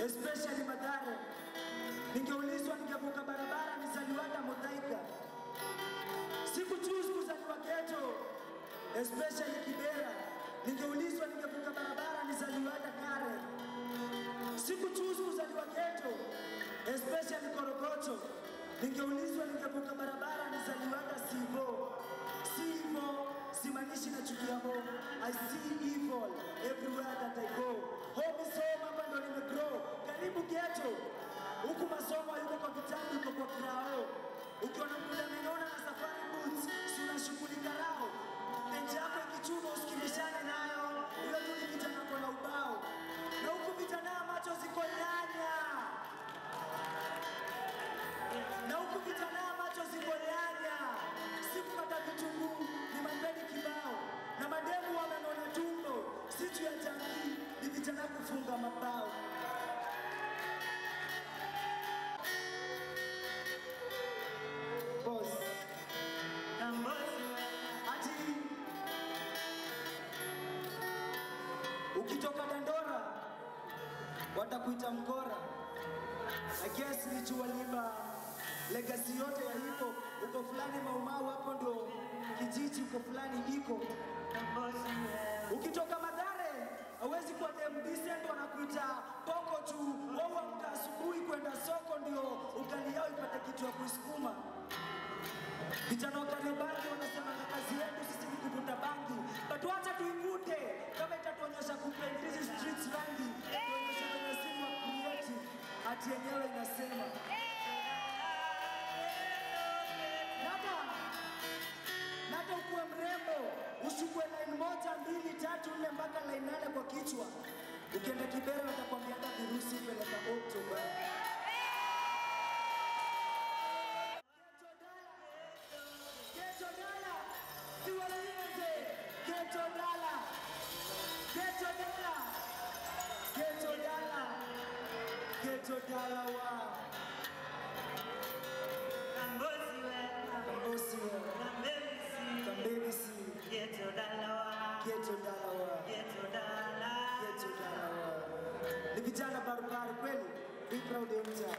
especially Mathare. Ningeulizwa ningevuka barabara nizaliwa hata Muthaiga. Sikuchoose kuzaliwa ghetto, especially Kibera. Ningeulizwa ningevuka barabara nizaliwa hata Kare. Sikuchoose kuzaliwa ghetto, especially Korogocho. Ningeulizwa ningevuka barabara nizaliwa hata Sivo. Si hivyo simaanishi nachukia home. I see evil everywhere that I go. Home is home, hapa ndo nimegrow. Karibu ghetto. Huku masomo yuko kwa vitabu, yuko kwa kirao. Ukiona mkuda amenona na safari boots, si unashughulika nao. Benchi yako ikichuma usikilishane nayo. Ule tu ni kijana kwa ubao. Na huku vijana macho ziko nyanya na huku vijana macho ziko nyanya, si kukata vitunguu, ni mambeni kibao, na mademu wamenona tumbo, si juu ya jamii, ni vijana kufunga mabao. Boss, ati ukitoka Dandora watakuita mkora. I guess ni jua liba legacy yote ya hip hop uko fulani maumau hapo ndo kijiji uko fulani iko ukitoka Mathare hawezi kuwa dem decent wanakuita poko tu wao amka asubuhi kwenda soko ndio ugali yao ipate kitu ya kuisukuma vijana wa Kariobangi wanasema kazi yetu sisi ni kuvuta bangi but wacha tuivute kama itatuonyesha kupaint hizi streets rangi tuonyesha kwenye simu wa creative hati yenyewe inasema Nata, nata ukuwe mrembo, ushukue line moja, mbili, tatu, nne mpaka line nane kwa kichwa. Ukienda Kibera watakwambia hata virusi peleka Oktoba. Geto dala, siwalize. Geto dala, geto dala, geto dala, geto dala wa Kambosi wa Kambeni si geto dala wa geto dala wa ni vijana barabara kweli, be proud ya mtaa.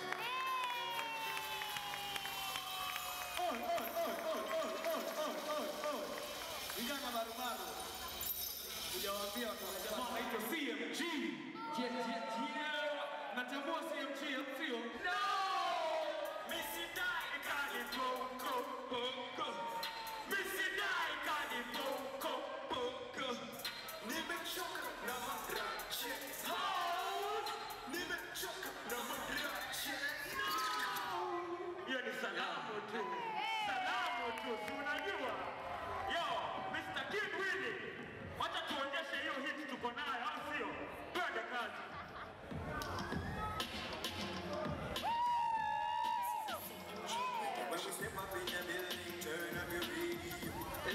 Vijana barubaru. Hujawaambia watu wa jamaa anaitwa CMG. Je, je, je. Natambua CMG sio? No! Misidai kali boko boko. Misidai kali boko boko. Nimechoka na madrache. House. Nimechoka na madrache. No! Hiyo ni salamu tu. Salamu tu, si unajua? Yo, Mr. Kid Willy, wacha tuonyeshe hiyo hit tuko nayo, au sio? Twende kazi. When we step up in the building, turn up your radio.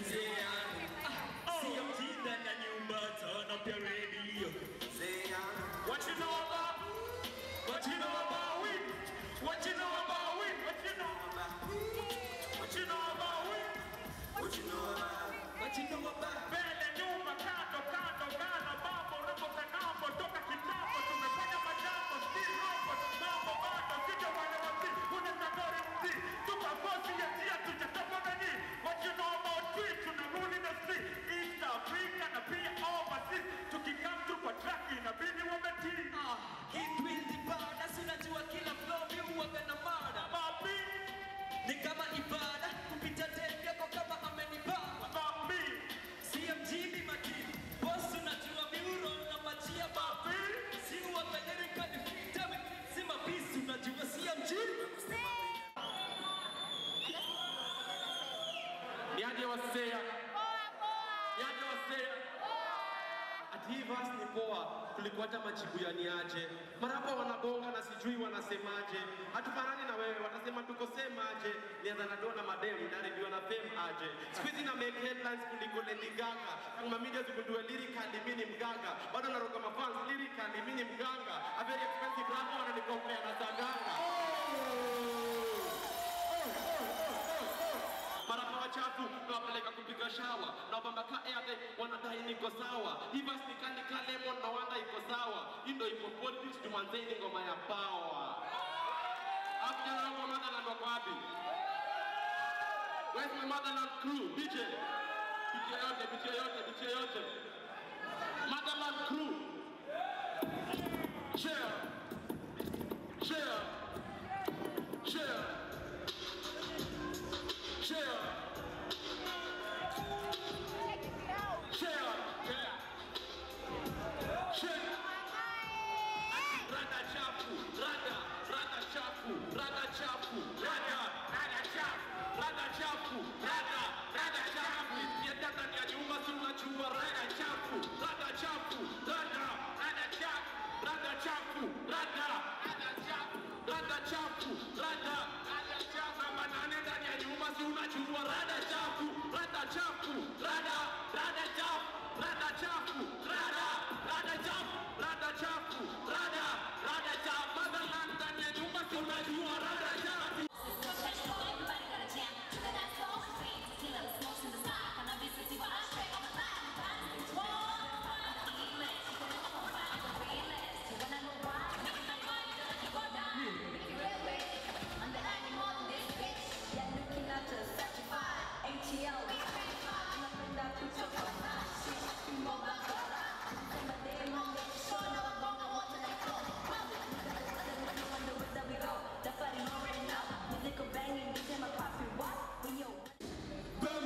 CMG ndani ya nyumba, turn up your radio. Say I'm What you know about? What you know about we? What you know about we? What you know? What you know about we? what you know about. What you know about? Mbele, nyuma, kando, kando, kando, mambo, robo, kanambo, toka kitambo, tumefanya majambo, still robo, mambo, bado, sija wale wasi, unaweza gori mti, tuka kosi ya tia, tujatoka nani, what you know about we, tunarudi na street, East Africa na pia overseas, tukikam tu kwa track, inabidi wametii. Mabi, Ni kama ibada kupita tendo yako kama amenibamba mabi, CMG ni makini boss unajua miuro na machia babi si uangalie kadi fitame si mabisi unajua CMG niaje wasea, niaje wasea. Ati hii verse ni poa kuliko hata majibu ya niaje. Marapa wanabonga na sijui wanasemaje, hatufanani na wewe, watasema tuko semaje. Nianza na dona mademu naribiwa na fame aje. Siku hizi na make headlines kuliko Lady Gaga. Kama media zikundue lyrically mimi ni mganga, bado naroga mafans lyrically mimi ni mganga. A very expensive rap wananikopea na saganga. marapa wachafu na nawapeleka kupiga shawa na bambaka airtime wanadai niko sawa hivas nikanika lemon na wanda iko sawa hii ndo ipo politics tumanzeni ngoma ya power after kwa motherland wako wapi where's my motherland crew DJ DJ yote DJ yote DJ yote motherland crew share share share share share share rada chafu rada rada chafu rada chafu rada rada chafu rada chafu rada rada chafu yenda ndani ya nyumba si unajua rada chafu rada chafu rada rada chafu rada chafu rada rada chafu rada chafu rada rada chafu namba nane ndani ya nyumba si unajua rada chafu rada chafu rada rada chafu rada chafu rada rada chafu rada chafu rada rada chafu motherland ndani ya nyumba si unajua rada chafu Banging, bitch, I'm a poppy, what? When yo.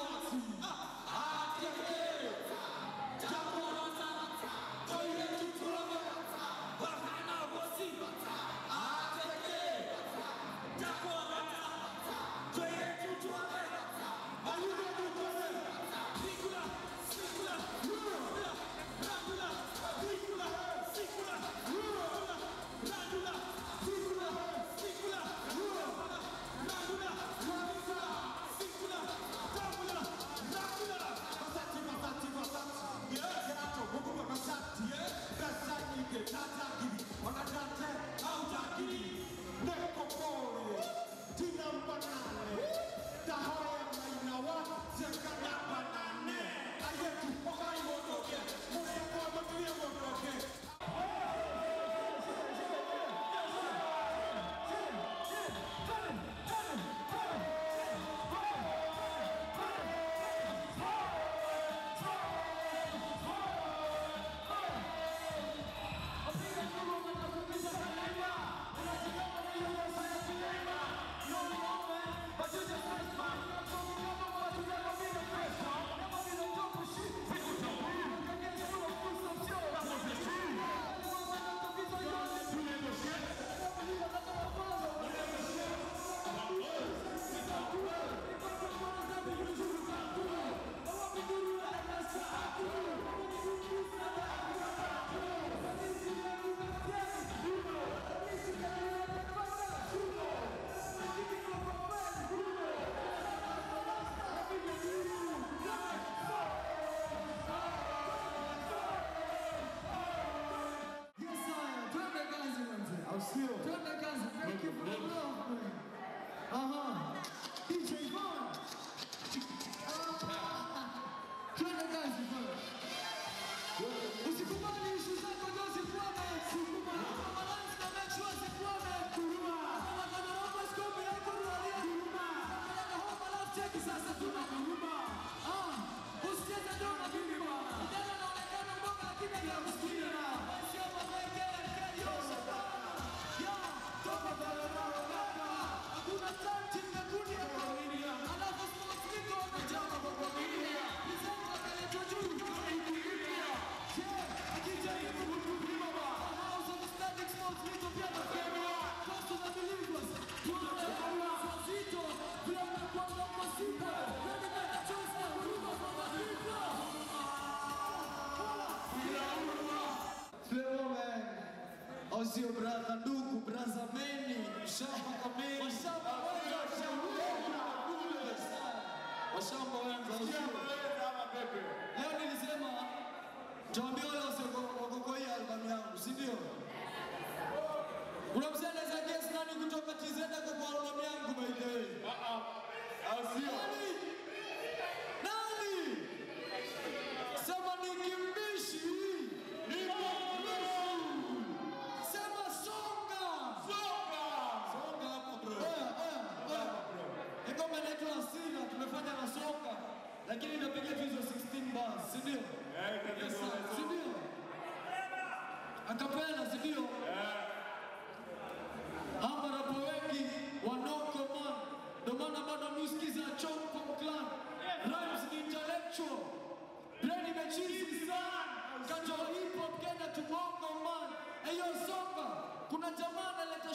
Sio braza ndugu, braza meni, shamba kamili, washamba wenza Leo nilisema tuambie wale wasiokokoia albamu yangu, si ndio? Kuna mzee anaweza guess nani kutoka TZ kwa kwa albamu yangu by the way? Au sio?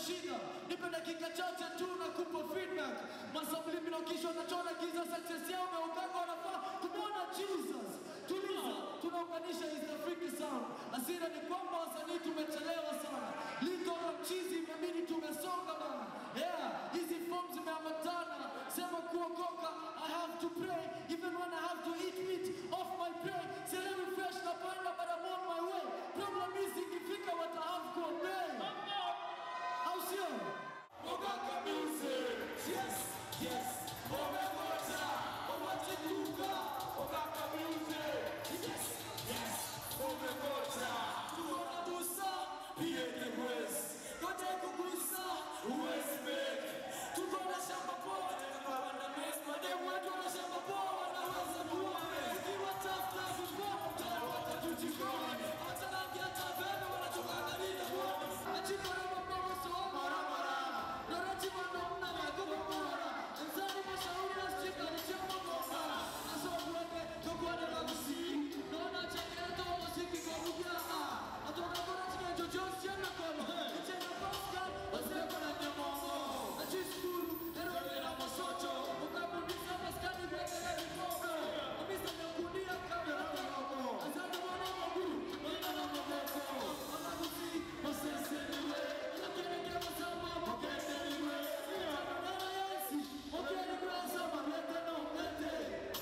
shida, nipe dakika chache tu na kupa feedback. Masubliminal kisha wanachona giza, success yao wameungana, wanafaa kumwona Jesus. Tuliza, tunaunganisha East Africa sound. Asira ni kwamba wasanii tumechelewa sana, Lito na mchizi imebidi tumesonga bana. Yeah, hizi forms zimeambatana, sema kuokoka, I have to pray even when I have to eat meat off my prey. Selewi fresh na panda but I'm on my way. Problem is ikifika what I have to obey. Au sio? Ogoka music. Yes, yes. Omegoja, omatikuka. Ogoka music. Yes, yes. Omegoja. Tuona busa, pia ni wezi. Kote kugusa, uwezi make. Tuko na shamba poa, tukawa na mess. Mademu wetu wana shamba poa, wanaweza kuwa mess. Ikiwa tough, tough, before, mtana watatujikoni. Hata rangi hata vema, wanatuangalia kuona. Achiko na mabongo, so mara mara. Narachi wanaona magogo bora. Mzani mashauri na stika ni chama bomba. Naso kuweke, tukwane na kusi. Naona changato, muziki kwa lugha. Atoka kwa chike, jojo, siana kama. Ichena Pascal, wasema na nyamongo. Nachiskuru, erode na masocho. Ukabudisa maskani, weke na rikogo. Amisa nyakunia kama na rogo. Asante mwana maguru, mwana na maboko. Amagusi, masese niwe. Lakini kama sama, mokete niwe. Mwana Yesu, mokete niwe, sama, mete na mete.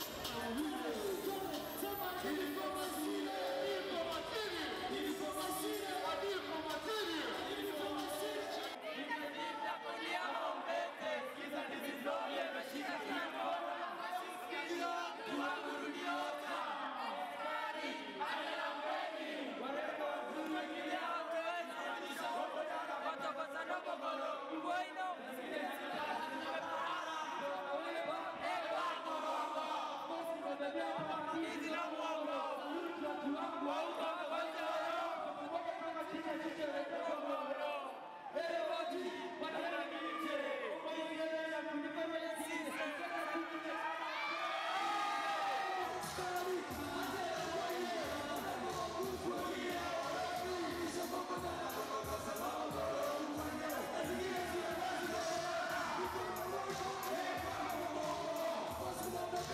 Sema, nilipo masile, nilipo matiri. Nilipo masile, nilipo matiri. Nilipo masile.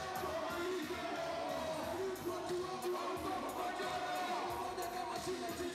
Chile, Chile.